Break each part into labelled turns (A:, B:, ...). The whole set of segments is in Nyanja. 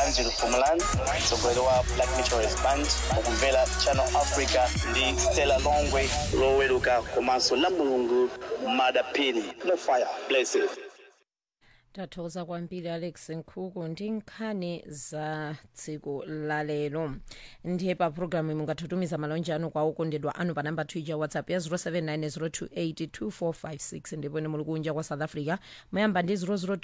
A: isaac fumalan mtsogoleri wa black meteorist band ukumvera channel africa ndi stella longwe loweruka komanso la mulungu madapini mufaya blessed
B: tathokoza kwambiri alex nkhuku ndi nkhani za tsiku lalero ndiye pa programu mungathutumiza malonje anu kwa okondedwa anu pa namba twitter whatsapp ya 0790282456 ndipo ine muli kunja kwa south africa muyamba ndi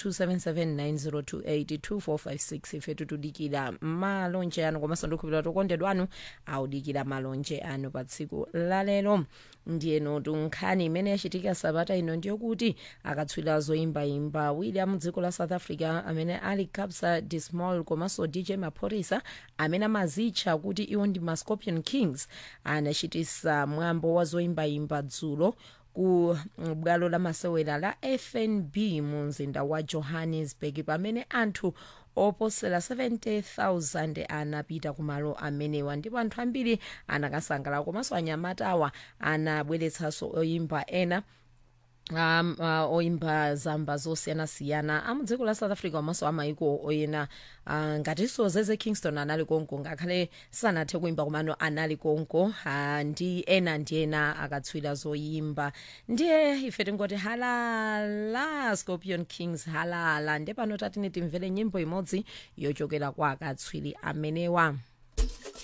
B: 0027790282456 ife tutudikira malonje anu komanso ndikhupira tokondedwa anu audikira malonje anu pa tsiku lalero ndiyeno tunkhani imene yachitika sabata ino ndiyokuti akatswiri zoyimbayimba william dziko la south africa amene ali kabza de small komanso dj maphorisa amene amazitcha kuti iwo ndi ma scorpion kings anachitisa mwambo wa zoyimbayimba dzulo ku bwalo la masewera la fnb mu mzinda wa johannesburg pamene anthu oposera 70,000 anapita kumalo amenewa ndipo anthu ambiri anakasangalala komanso anyamatawa anabweretsanso oyimba ena um, uh, oimba zamba zosiyanasiyana amudziko la south africa komanso amaiko oyena uh, ngatinso zeze kingston anali konko ngakhale sanathe kuimba komano anali konko uh, ndi ena ndi ena akatswira zoyimba ndiye ife tingoti halala scorpion kings halala ndiye pano tatine timvere nyimbo imodzi yochokera kwa akatswiri amenewa